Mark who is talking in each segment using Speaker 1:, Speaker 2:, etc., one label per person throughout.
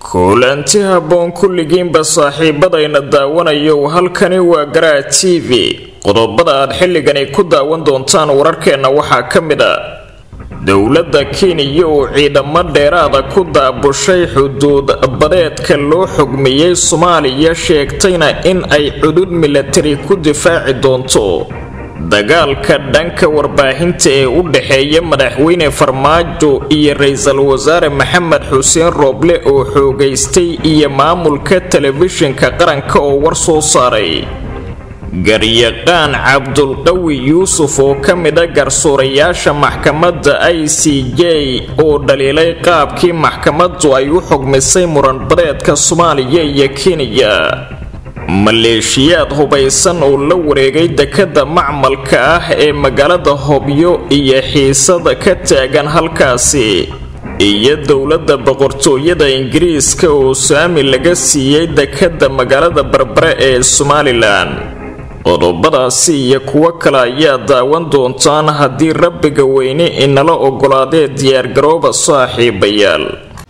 Speaker 1: kulanti habboon kulligiinba saaxiibadayna daawanayo halkani waa garaa t v qodobada aad xilligani ku daawan doontaan wararkeenna waxaa ka mid a dowladda kenya oo ciidamo dheeraada ku daabushay xuduud badeedka loo xugmiyey soomaaliya sheegtayna in ay cudud milatari ku difaaci doonto dagaalka dhanka warbaahinta ee u dhexeeya madaxweyne farmaajo iyo ra-iisul wasaare maxamed xuseen rooble oo xoogaystay iyo maamulka telefishinka qaranka oo war soo saaray garyaqaan cabdulqawi yuusuf oo ka mida garsoorayaasha maxkamadda i c j oo dhaliilay qaabkii maxkamaddu ay u xugmisay muranbadeedka soomaaliya iyo kenya maleeshiyaad hubaysan oo la wareegay dekadda macmalka ah ee magaalada hobyo iyo xiisada ka taagan halkaasi iyo dowladda boqortooyada ingiriiska oo saami laga siiyey dekadda magaalada barbare ee somalilan qodobadaasi iyo kuwo kale ayaa daawan doontaan haddii rabbiga weyne inala ogolaadee diyaargarooba saaxiibayaal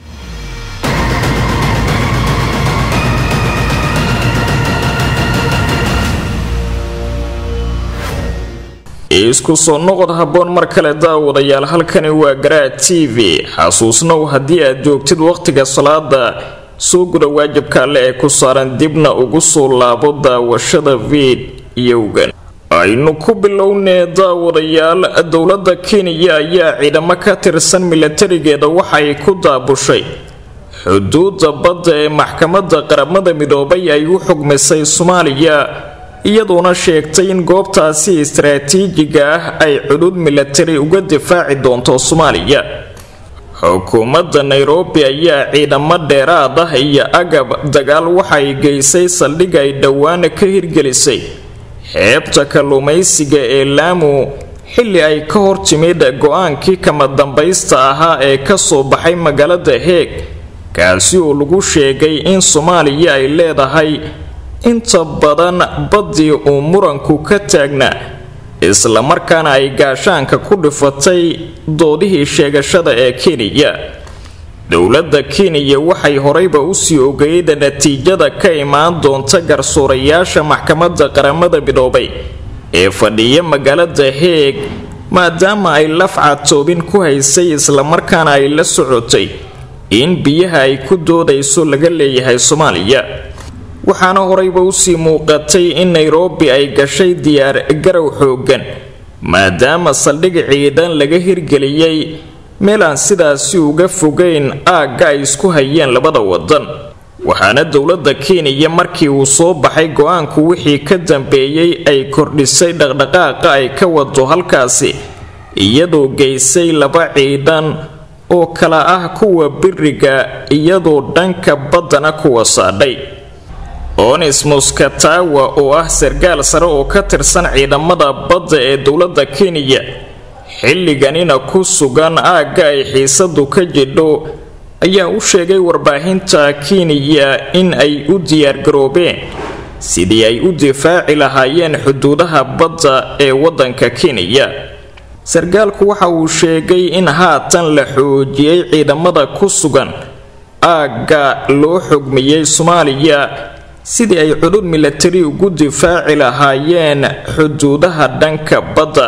Speaker 1: isku soo noqod habboon mar kale daawadayaal halkani waa garaa t v xasuusnow haddii aad joogtid wakhtiga salaada soo guda waajibka alle ee ku saaran dibna ugu soo laabo daawashada fiidiyowgan aynu ku bilownee daawadayaal dowladda kenya ayaa ciidamo ka tirsan milatarigeeda waxay ku daabushay xuduudda badda ee maxkamadda qaramada midoobay ay u xugmisay soomaaliya iyadoona sheegtay in goobtaasi istaraatiijiga ah ay cudud milatari uga difaaci doonto soomaaliya xukuumadda nairobi ayaa ciidamo dheeraad ah iyo agab dagaal waxay geysay saldhig ay dhowaana ka hirgelisay xeebta kalluumaysiga ee laamu xilli ay ka hor timid go-aankii kama dambaysta ahaa ee kasoo baxay magaalada heeg kaasi oo lagu sheegay in soomaaliya ay leedahay inta badan baddii uu muranku ka taagnaa islamarkaana ay gaashaanka ku dhifatay doodihii sheegashada ee kenya dowladda kenya waxay horeyba usii ogeyd natiijada ka imaan doonta garsoorayaasha maxkamadda qaramada midoobay ee fadhiya magaalada heeg maadaama ay lafcatoobin ku haysay islamarkaana ay la socotay in biyaha ay ku doodayso laga leeyahay soomaaliya waxaana horeyba usii muuqatay in nairobi ay gashay diyaar garow xoogan maadaama saldhig ciidan laga hirgeliyey meel aan sidaasi uga fogeyn aagga ay isku hayeen labada wadan waxaana dowladda kenya markii uu soo baxay go-aanku wixii ka dambeeyey ay kordhisay dhaqdhaqaaqa ay ka wado halkaasi iyadoo geysay laba ciidan oo kala ah kuwa biriga iyadoo dhanka baddana kuwa saadhay onismus katawa oo ah sarkaal sare oo ka tirsan ciidamada badda ee dowladda kenya xilliganina ku sugan aagga ay xiisadu ka jidho ayaa u sheegay warbaahinta kenya in ay u diyaargaroobeen sidii ay u difaaci lahaayeen xuduudaha badda ee waddanka kenya sarkaalku waxa uu sheegay in haatan la xoojiyey ciidamada ku sugan aagga loo xugmiyey soomaaliya sidii ay cudud milatari ugu difaaci lahaayeen xuduudaha dhanka badda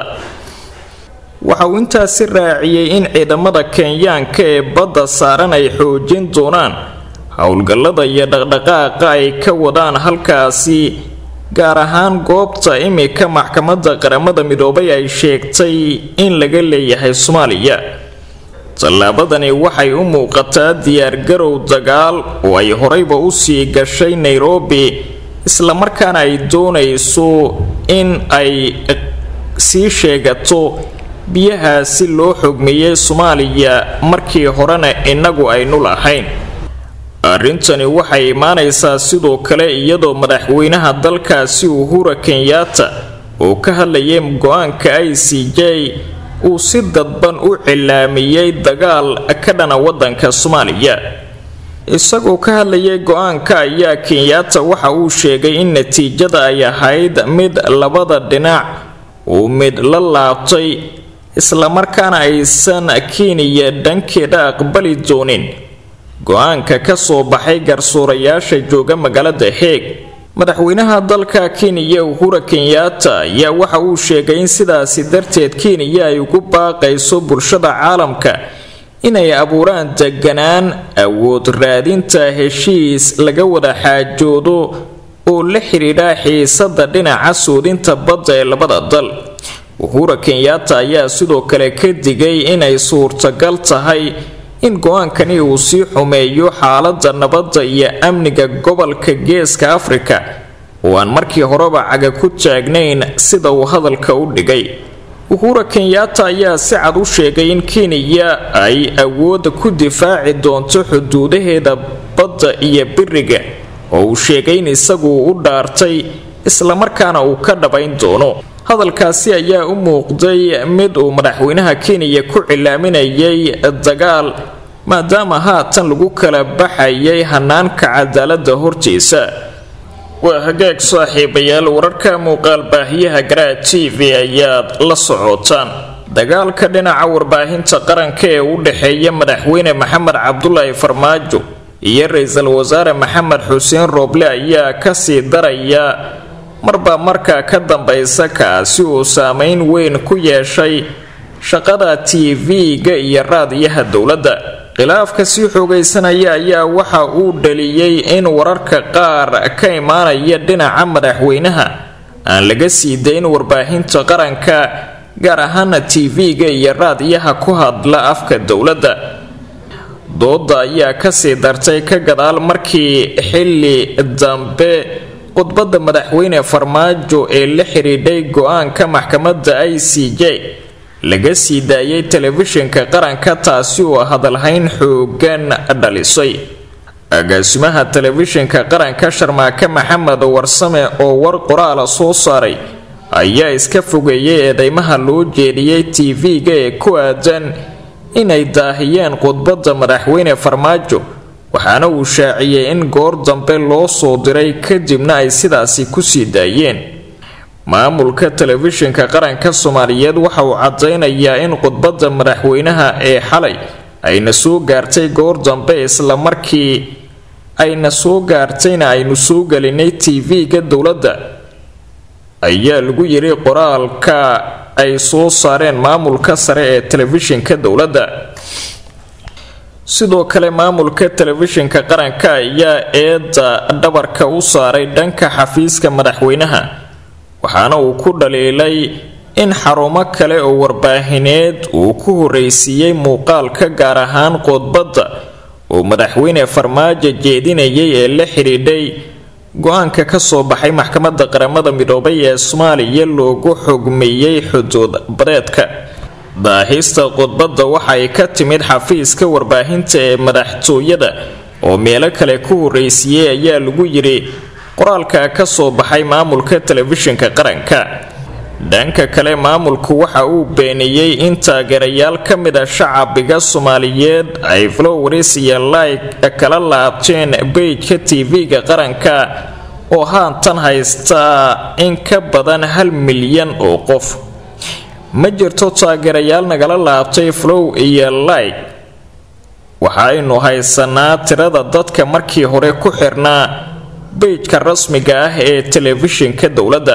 Speaker 1: waxa uu intaasi raaciyey in ciidamada kenyaanka ee badda saaran ay xoojin doonaan howlgallada iyo dhaqdhaqaaqa ay ka wadaan halkaasi gaar ahaan goobta imika maxkamadda qaramada midoobay ay sheegtay in laga leeyahay soomaaliya tallaabadani waxay u muuqataa diyaargarow dagaal oo ay horeyba usii gashay nairobi islamarkaana ay doonayso in ay sii sheegato biyahaasi loo xogmiyey soomaaliya markii horena innagu aynu lahayn arrintani waxay imaanaysaa sidoo kale iyadoo madaxweynaha dalkaasi uhura kenyaata oo ka hadlayay go-aanka i c j uu si dadban u cilaamiyey dagaal ka dhana waddanka soomaaliya isagoo ka hadlayay go-aanka ayaa kenyaata waxa uu sheegay in natiijada ay ahayd mid labada dhinac uu mid la laabtay islamarkaana aysan kenya dhankeeda aqbali doonin go-aanka ka soo baxay garsuurayaasha jooga magaalada heeg madaxweynaha dalka kenya uhura kenyatta ayaa waxa uu sheegay in sidaasi darteed kenya ay ugu baaqayso bulshada caalamka inay abuuraan deganaan awood raadinta heshiis laga wada xaajoodo oo la xidhiidha xiisada dhinaca suudinta badda ee labada dal uhura kenyatta ayaa sidoo kale ka digay inay suurtagal tahay in go-aankani uu sii xumeeyo xaalada nabadda iyo amniga gobolka geeska afrika oo aan markii horeba caga ku taagnayn sida uu hadalka u dhigay uhura kenyatta ayaa si cad u sheegay in kenya ay awoodda ku difaaci doonto xuduudaheeda badda iyo biriga oo uu sheegay in isagu u dhaartay islamarkaana uu ka dhabayn doono hadalkaasi ayaa u muuqday mid uu madaxweynaha kenya ku cilaaminayay dagaal maadaama haatan lagu kala baxayay hanaanka cadaalada hortiisa waa hagaag saaxiibayaal wararka muuqaal baahiyaha garaa t v ayaad la socotaan dagaalka dhinaca warbaahinta qaranka ee u dhexeeya madaxweyne maxamed cabdulaahi farmaajo iyo ra-iisul wasaare maxamed xuseen rooble ayaa kasii daraya marba markaa ka dambaysa kaasi uu saameyn weyn ku yeeshay shaqada t v-ga iyo raadiyaha dowladda khilaafka sii xoogaysanaya ayaa waxa uu dhaliyey in wararka qaar ka imaanaya dhinaca madaxweynaha aan laga sii dayn warbaahinta qaranka gaar ahaana t v-ga iyo raadiyaha ku hadla afka dowladda dooda ayaa kasii dartay ka gadaal markii xili dambe khudbadda madaxweyne farmaajo ee la xidhiidhay go-aanka maxkamadda i c j laga sii daayay telefishinka qaranka taasi oo hadalhayn xoogan dhalisay agaasimaha telefishinka qaranka sharmaake maxamed warsame oo war qoraala soo saaray ayaa iska fogeeyay eedeymaha loo jeediyey t v-ga ee ku aadan inay daahiyeen khudbadda madaxweyne farmaajo waxaana uu shaaciyey in goor dambe loo soo diray kadibna ay sidaasi kusii daayeen maamulka telefishinka qaranka soomaaliyeed waxa uu cadaynayaa in khudbadda madaxweynaha ee xalay ayna soo gaartay goor dambe islamarkii ayna soo gaartayna aynu soo gelinay t v-ga dowladda ayaa lagu yiri qoraalka ay soo saareen maamulka sare ee telefishinka dowladda sidoo kale maamulka telefishinka qaranka ayaa eedda dhabarka u saaray dhanka xafiiska madaxweynaha waxaana uu ku dhaliilay in xarumo kale oo warbaahineed uu ku horreysiiyey muuqaalka gaar ahaan khudbadda oo madaxweyne farmaajo jeedinayay ee la xidhiidhay go-aanka ka soo baxay maxkamadda qaramada midoobay ee soomaaliya loogu xugmiyey xuduud badeedka daahista khudbadda waxay ka timid xafiiska warbaahinta ee madaxtooyada oo meelo kale ku horreysiiyey ayaa lagu yidhi qoraalka ka soo baxay maamulka telefishinka qaranka dhanka kale maamulku waxa uu beeniyey in taageerayaal ka mid a shacabiga soomaaliyeed ay flowers iyo like kala laabteen bejka tv-ga qaranka oo haatan haystaa in ka badan hal milyan oo qof ma jirto taageerayaal nagala laabtay flow iyo like waxaaynu haysanaa tirada dadka markii hore ku xirnaa bejka rasmiga ah ee telefishinka dowladda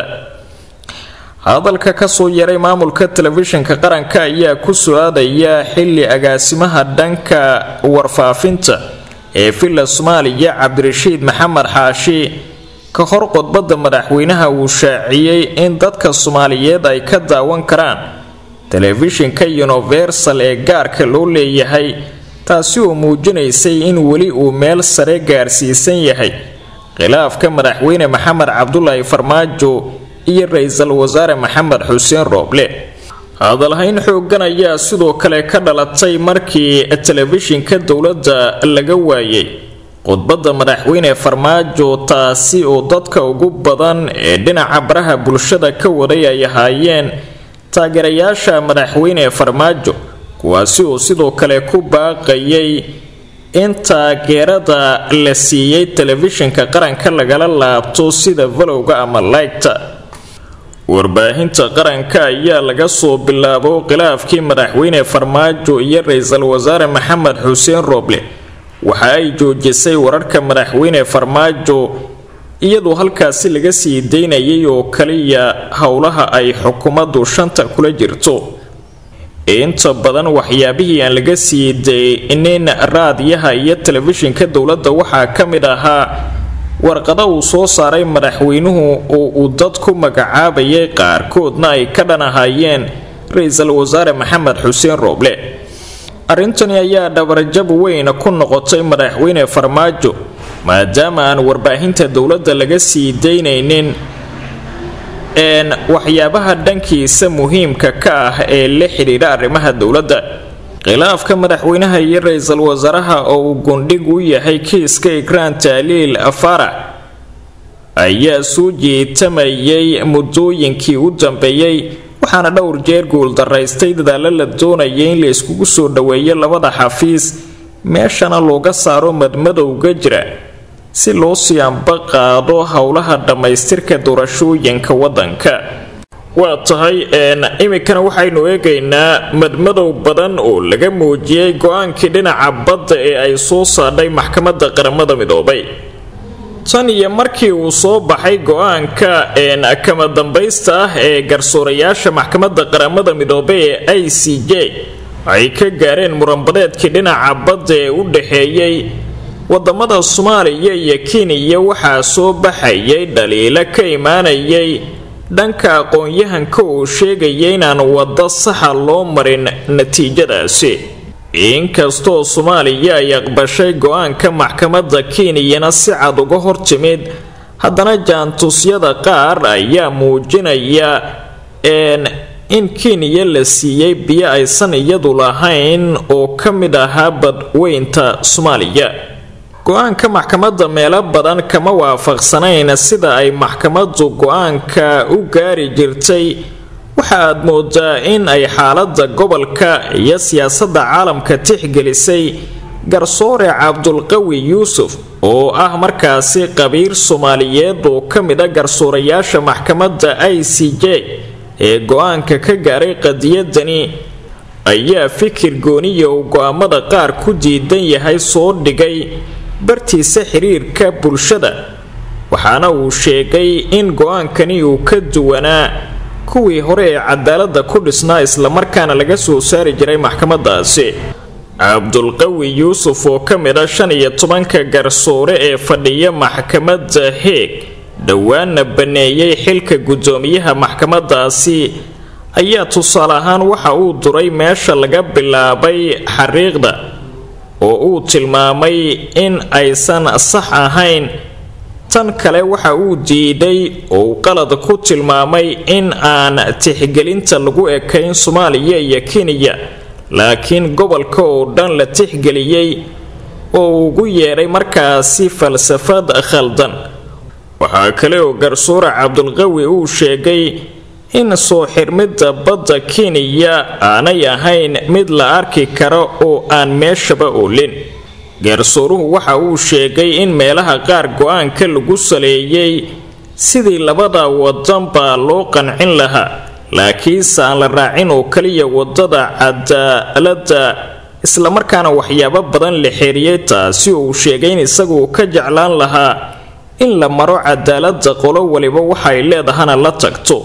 Speaker 1: hadalka kasoo yaray maamulka telefishinka qaranka ayaa ku su-aadaya xili agaasimaha dhanka warfaafinta ee villa soomaaliya cabdirashiid maxamed xaashi ka hor khudbadda madaxweynaha uu shaaciyey in dadka soomaaliyeed ay ka daawan karaan telefishinka universal ee gaarka loo leeyahay taasi oo muujinaysay in weli uu meel sare gaarsiisan yahay khilaafka madaxweyne maxamed cabdulaahi farmaajo iyo ra-iisul wasaare maxamed xuseen rooble hadalhayn xoogan ayaa sidoo kale ka dhalatay markii telefishinka dowladda laga waayay khudbadda madaxweyne farmaajo taasi oo dadka ugu badan ee dhinaca baraha bulshada ka waday ay ahaayeen taageerayaasha madaxweyne farmaajo kuwaasi oo sidoo kale ku baaqayay in taageerada la siiyey telefishinka qaranka lagala laabto sida valowga ama laygta warbaahinta qaranka ayaa laga soo bilaabo khilaafkii madaxweyne farmaajo iyo ra-iisul wasaare maxamed xuseen rooble waxa ay joojisay wararka madaxweyne farmaajo iyadoo halkaasi laga sii daynayay oo kaliya howlaha ay xukuumaddu shanta kula jirto inta badan waxyaabihii aan laga sii daynin raadiyaha iyo telefishinka dowladda waxaa ka mid ahaa warqada uu soo saaray madaxweynuhu oo uu dad ku magacaabayay qaarkoodna ay ka dhan ahaayeen ra-iisul wasaare maxamed xuseen rooble arrintani ayaa dhabarjab weyn ku noqotay madaxweyne farmaajo maadaama aan warbaahinta dowladda laga sii daynaynin waxyaabaha dhankiisa muhiimka ka ah ee la xidhiidha arrimaha dowladda khilaafka madaxweynaha iyo ra-iisul wasaaraha oo uu gundhig u yahay kiiska ikraan taaliil farax ayaa soo jeetamayay muddooyinkii u dambeeyey waxaana dhowr jeer guuldaraystay dadaalo la doonayay in la iskugu soo dhoweeyo labada xafiis meeshana looga saaro madmadowga jira si loo sii amba qaado howlaha dhammaystirka doorashooyinka waddanka waa tahay iminkana waxaynu eegaynaa madmadow badan oo laga muujiyey go-aankii dhinaca badda ee ay soo saadhay maxkamadda qaramada midoobay tan iyo markii uu soo baxay go-aanka kama dambaysta ah ee garsoorayaasha maxkamadda qaramada midoobay ee i c j ay ka gaareen muranbadeedkii dhinaca badda ee u dhaxeeyey wadamada soomaaliya iyo kenya waxaa soo baxayay dhaliilo ka imaanayay dhanka aqoon-yahanka oo sheegaya inaan waddo saxa loo marin natiijadaasi inkastoo soomaaliya ay aqbashay go-aanka maxkamadda kenyana si cad uga hortimid haddana jaantusyada qaar ayaa muujinaya in kenya la siiyey biyo aysan iyadu lahayn oo ka mid ahaa badweynta soomaaliya go-aanka maxkamadda meelo badan kama waafaqsanayn sida ay maxkamaddu go-aanka u gaari jirtay waxa aad moodaa in ay xaaladda gobolka iyo siyaasadda caalamka tixgelisay garsoore cabdulqawi yuusuf oo ah markaasi qabiir soomaaliyeed oo ka mid a garsoorayaasha maxkamadda i c j ee go-aanka ka gaaray qadiyadani ayaa fikir gooniya uu go-aamada qaar ku diidan yahay soo dhigay bartiisa xiriirka bulshada waxaana uu sheegay in go-aankani uu ka duwanaa kuwii hore ee cadaaladda ku dhisnaa islamarkaana laga soo saari jiray maxkamadaasi cabdulqawi yuusuf oo ka mid a shan iyo tobanka garsoore ee fadhiya maxkamadda heeg dhowaana baneeyey xilka guddoomiyaha maxkamadaasi ayaa tusaale ahaan waxa uu duray meesha laga bilaabay xariiqda oo uu tilmaamay in aysan sax ahayn tan kale waxa uu diiday oo uu qalad ku tilmaamay in aan tixgelinta lagu ekayn soomaaliya iyo kenya laakiin gobolka oo dhan la tixgeliyey oo ugu yeedhay markaasi falsafad khaldan waxaa kale oo garsoore cabdulqawi uu sheegay in soo xirmidda badda kenya aanay ahayn mid la arki karo oo aan meeshaba oolin garsooruhu waxa uu sheegay in meelaha qaar go-aanka lagu saleeyey sidii labada wadan baa loo qancin lahaa laakiinse aan la raacin oo kaliya wadada cadaaladda islamarkaana waxyaabo badan la xeeriyey taasi oo uu sheegay in isagu ka jeclaan lahaa in la maro cadaaladda qolo waliba waxay leedahana la tagto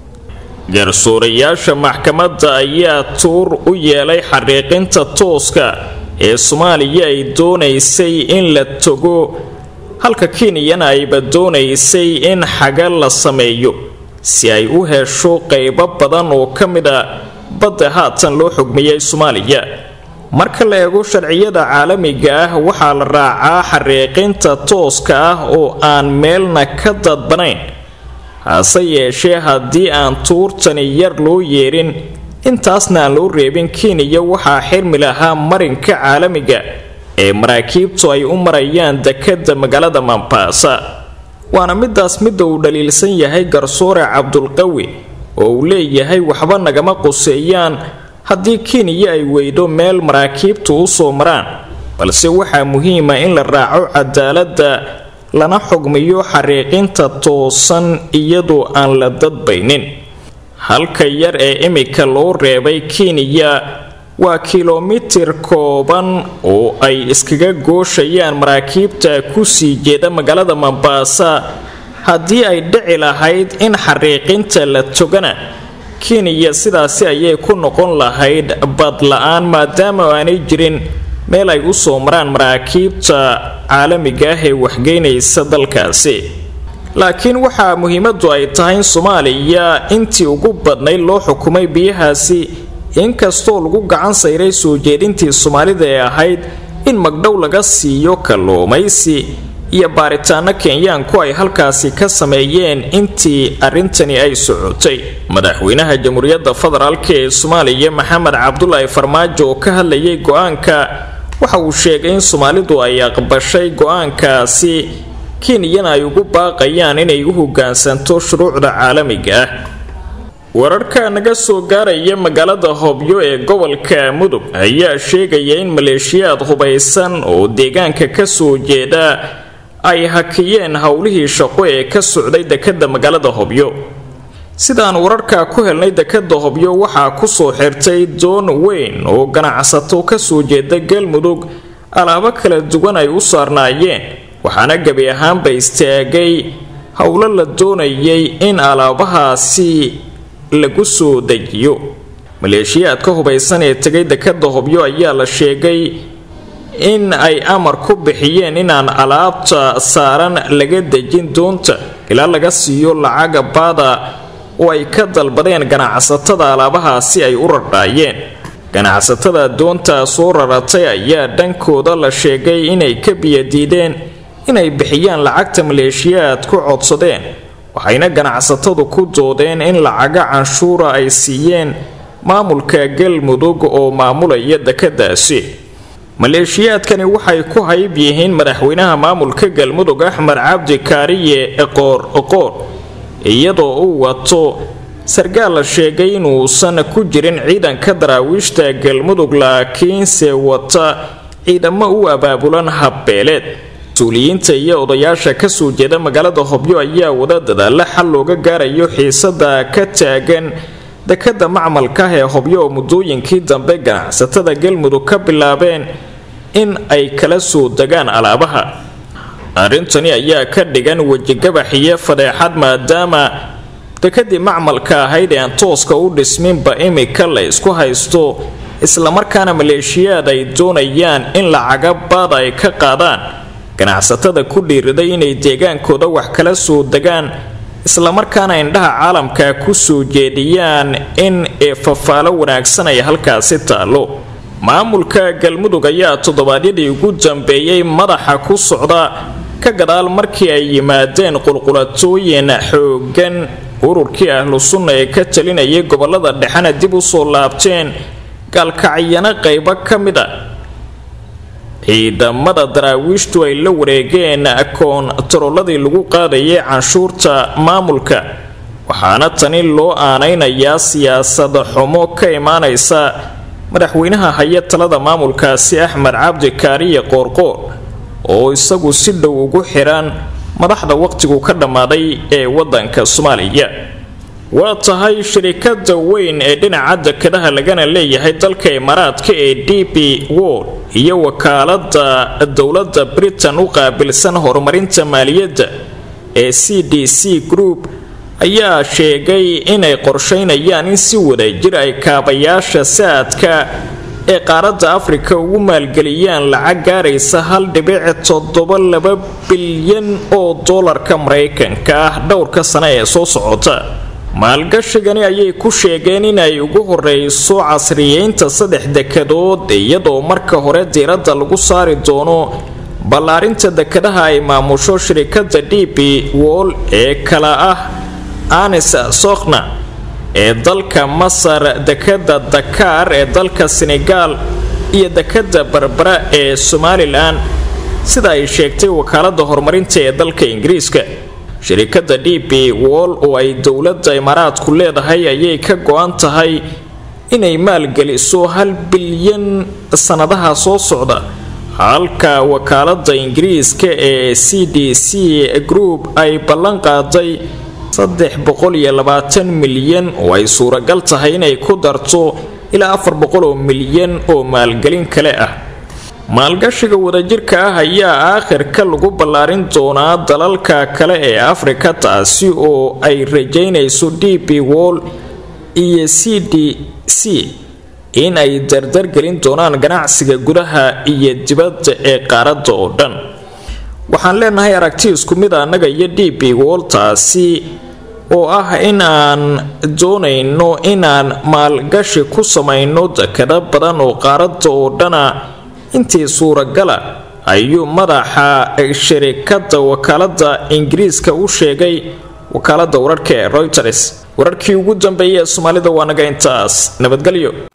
Speaker 1: garsoorayaasha maxkamadda ayaa tuur u yeelay xariiqinta tooska ee soomaaliya ay doonaysay in la togo halka kenyana ayba doonaysay in xaga la sameeyo si ay u hesho qaybo badan oo ka mid a badda haatan loo xugmiyey soomaaliya marka la eego sharciyada caalamiga ah waxaa la raacaa xariiqinta tooska ah oo aan meelna ka dadbanayn hase yeeshee haddii aan tuurtani yar loo yeerin intaasna aan loo reebin kenya waxaa xirmi lahaa marinka caalamiga ee maraakiibtu ay u marayaan dekadda magaalada mambaasa waana midaas midda uu dhaliilsan yahay garsoore cabdulqawi oo uu leeyahay waxba nagama quseeyaan haddii kenya ay weydo meel maraakiibtu u soo maraan balse waxaa muhiima in la raaco cadaaladda lana xugmiyo xariiqinta toosan iyadoo aan la dadbaynin halka yar ee imika loo reebay kenya waa kilomitir kooban oo ay iskaga gooshayaan maraakiibta kusii jeeda magaalada mombasa haddii ay dhici lahayd in xariiqinta la togana kenya sidaasi ayay ku noqon lahayd badla-aan maadaama aanay jirin meel ay u soo maraan maraakiibta caalamiga ah ee waxgeynaysa dalkaasi laakiin waxaa muhiimadu ay tahay in soomaaliya intii ugu badnayd loo xukumay biyahaasi inkastoo lagu gacan sayray soo jeedintii soomaalida ee ahayd in magdhow laga siiyo kalluumaysi iyo baaritaano kenyaanku ay halkaasi ka sameeyeen intii arrintani ay socotay madaxweynaha jamhuuriyadda federaalk ee soomaaliya maxamed cabdulaahi farmaajo oo ka hadlayay go-aanka waxa uu sheegay in soomaalidu ay aqbashay go-aankaasi kenyana ay ugu baaqayaan inay u hogaansanto shuruucda caalamiga ah wararka naga soo gaaraya magaalada hobyo ee gobolka mudug ayaa sheegaya in maleeshiyaad hubaysan oo deegaanka ka soo jeeda ay hakiyeen howlihii shaqo ee ka socday dekadda magaalada hobyo sidaan wararka ku helnay dekadda hobyo waxaa kusoo xirtay doon weyn oo ganacsato kasoo jeeda galmudug alaabo kala duwan ay u saarnaayeen waxaana gebi ahaanba istaagay howlo la doonayay in alaabahaasi lagu soo dejiyo maleeshiyaadka hubaysan ee tegay dekadda hobyo ayaa la sheegay in ay amar ku bixiyeen inaan alaabta saaran laga dejin doonta ilaa laga siiyo lacaga baada oo ay ka dalbadeen ganacsatada alaabahaasi ay u rardhaayeen ganacsatada doontaa soo raratay ayaa dhankooda la sheegay inay ka biyadiideen inay bixiyaan lacagta maleeshiyaad ku codsadeen waxayna ganacsatadu ku doodeen in lacaga canshuura ay siiyeen maamulka galmudug oo maamulaya dekadaasi maleeshiyaadkani waxay ku hayb yihiin madaxweynaha maamulka galmudug axmed cabdi kaariye eqoor oqoor iyadoo uu wato sarkaal la sheegay inuusan ku jirin ciidanka daraawiishta galmudug laakiinse wata ciidamo u abaabulan habbeeleed mas-uuliyiinta iyo odayaasha kasoo jeeda magaalada hobyo ayaa wada dadaalla xal looga gaarayo xiisada ka taagan dekadda macmalka ah ee hobyo oo muddooyinkii dambe ganacsatada galmudug ka bilaabeen in ay kala soo degaan alaabaha arrintani ayaa ka dhigan wejigabax iyo fadeexad maadaama dekadii macmalka ahayd ee aan tooska u dhisminba imika la isku haysto islamarkaana maleeshiyaad ay doonayaan in lacaga baad ay ka qaadaan ganacsatada ku dhiiriday inay deegaankooda wax kala soo degaan islamarkaana indhaha caalamka ku soo jeediyaan in eefafaalo wanaagsan ay halkaasi taallo maamulka galmudug ayaa toddobaadyadii ugu dambeeyey madaxa ku socda ka gadaal markii ay yimaadeen qulqulatooyin xooggan ururkii ahlu sunna ee ka talinayay gobolada dhexena dib u soo laabteen gaalkacyano qaybo ka mid a ciidamada daraawiishtu ay la wareegeen koontaroladii lagu qaadayay canshuurta maamulka waxaana tani loo aanaynayaa siyaasad xumo ka imaanaysa madaxweynaha haya talada maamulkaasi axmed cabdi kaariye qoorqoor oo isagu si dhow ugu xiran madaxda waqtigu ka dhammaaday ee wadanka soomaaliya waa tahay shirikada weyn ee dhinaca dekadaha lagana leeyahay dalka imaaraadka ee d b wol iyo wakaalada dowladda britain u qaabilsan horumarinta maaliyadda ee c d c group ayaa sheegay inay qorsheynayaan in si wadajir ay kaabayaasha saadka ee qaaradda afrika ugu maalgeliyaan lacag gaaraysa hal dhibic toddoba laba bilyan oo doolarka maraykanka ah dhowrka sane ee soo socota maalgashigani ayay ku sheegeen inay ugu horeyso casriyeynta saddex dekadood iyadoo marka hore diiradda lagu saari doono ballaarinta dekadaha ay maamusho shirikada d b wol ee kala ah anis sokhna ee dalka masar dekada dakaar ee dalka senegaal iyo dekada barbara ee somalilan sida ay sheegtay wakaalada horumarinta ee dalka ingiriiska shirikada d b wol oo ay dowladda imaaraadku leedahay ayay ka go-an tahay inay maalgeliso hal bilyan sannadaha soo socda halka wakaalada ingiriiska ee c d c group ay ballan qaaday saddex boqol iyo labaatan milyan oo ay suuragal tahay inay ku darto ilaa afar boqol oo milyan oo maalgelin kale ah maalgashiga wadajirka ah ayaa aakhirka lagu ballaarin doonaa dalalka kale ee afrika taasi oo ay rajaynayso d b wall iyo c d c in ay dardargelin doonaan ganacsiga gudaha iyo dibadda ee qaaradda oo dhan waxaan leenahay aragti isku mid annaga iyo d b wall taasi oo ah in aan doonayno inaan maalgashi ku samayno dekado badan oo qaaradda oo dhana intii suuragala ayuu madaxa shirikada wakaalada ingiriiska u sheegay wakaalada wararka ee reuters wararkii ugu dambeeyay ee soomaalida waa naga intaas nabadgelyo